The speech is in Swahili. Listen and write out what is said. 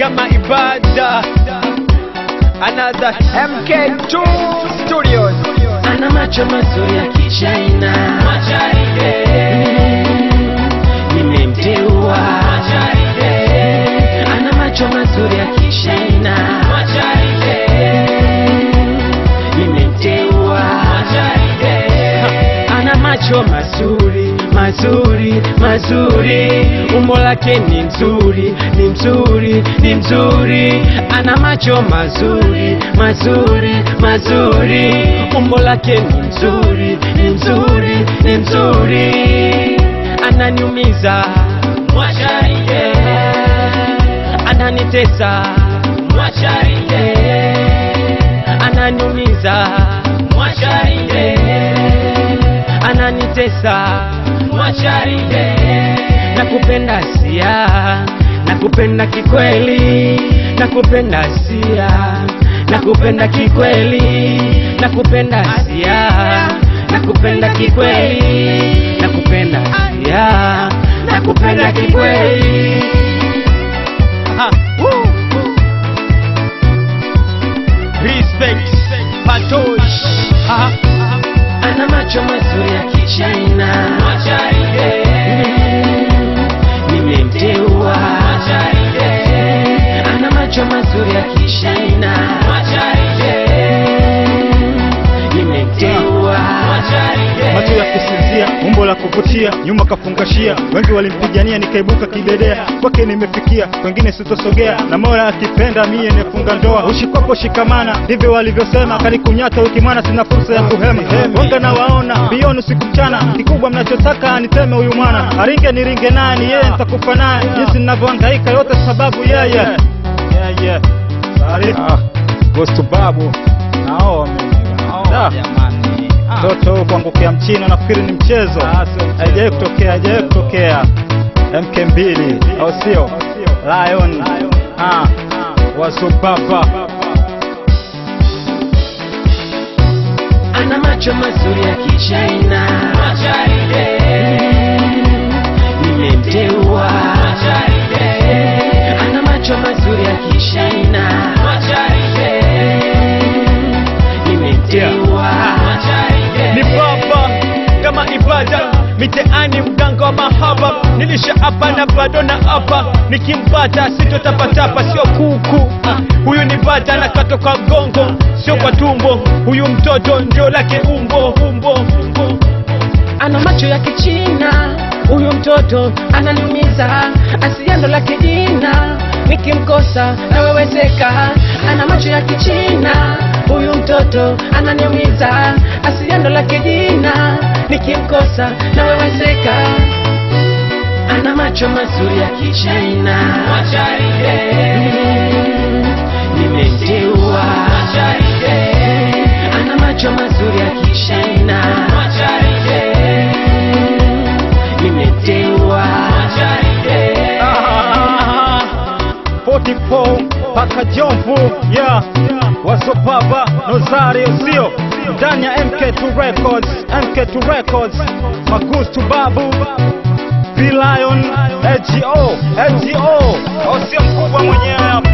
kama ibada another MK2 Studios ana macho mazuri ya kichaina nimemteua ana macho mazuri ya kishaina nimemteua ana macho mazuri mazuri mazuri umbo lake ni nzuri ni mzuri ni mzuri ana macho mazuri mazuri mazuri umbo lake ni mzuri ni mzuri ni mzuri ananiumiza mwacharike ananitesa mwacharike ananiumiza mwacharike ananitesa mwacharike nakupenda sia nakupenda kikweli nakupenda sia nakupenda kikweli nakupenda sia nakupenda kikweli nakupenda sia nakupenda kikweli Aha. Woo. Respect Patosh Aha. ana macho mazuri ya kichaina nimemteua ana macho mazuri ya kishaina nimemteua macho ya kusinzia, umbo la kuvutia, nyuma kafungashia, wengi walimpigania, nikaibuka kidedea, kwake nimefikia, kwengine sitosogea, na Mola akipenda mie nifunga ndoa, ushikwapo shikamana, ndivyo walivyosema, kanikunyata wiki mwana, sina fursa ya kuhema, wanga na waona bioni usiku mchana, kikubwa mnachotaka niteme huyu mwana, aringe niringe naye, ni yeye nitakufa naye, jinsi ninavyohangaika, yote sababu yeye yeah, yeah. Sorry. Ah, goes to babu Naomi, Naomi jamani mtoto huyu kuangukia mchina nafikiri ni mchezo haijawahi kutokea haijawahi kutokea mk mbili au sio lion ah, wazubaba ana macho mazuri ya kichaina nimemteua ana macho mazuri ya kishaina nimemteua ni baba kama ibada mitaani mganga wa mahaba nilisha hapa na bado na hapa nikimpata sitotapatapa sio kuku Ah, huyu ni bata nakatwa kwa gongo sio kwa tumbo huyu mtoto ndio lake umbo umbo umbo ana macho ya kichina huyu mtoto ananiumiza asiando la kijina nikimkosa nawewezeka ana macho ya kichina huyu mtoto ananiumiza asiando la kijina nikimkosa nawewezeka ana macho mazuri ya kichina nimemteua ana macho mazuri ya kishaina nimemteua Ah, 44 paka jomvu yeah. wazobaba nozari sio ndani ya mk2 records mk2 records magustu babu bilion lgo lgo au sio mkubwa mwenyewe hapa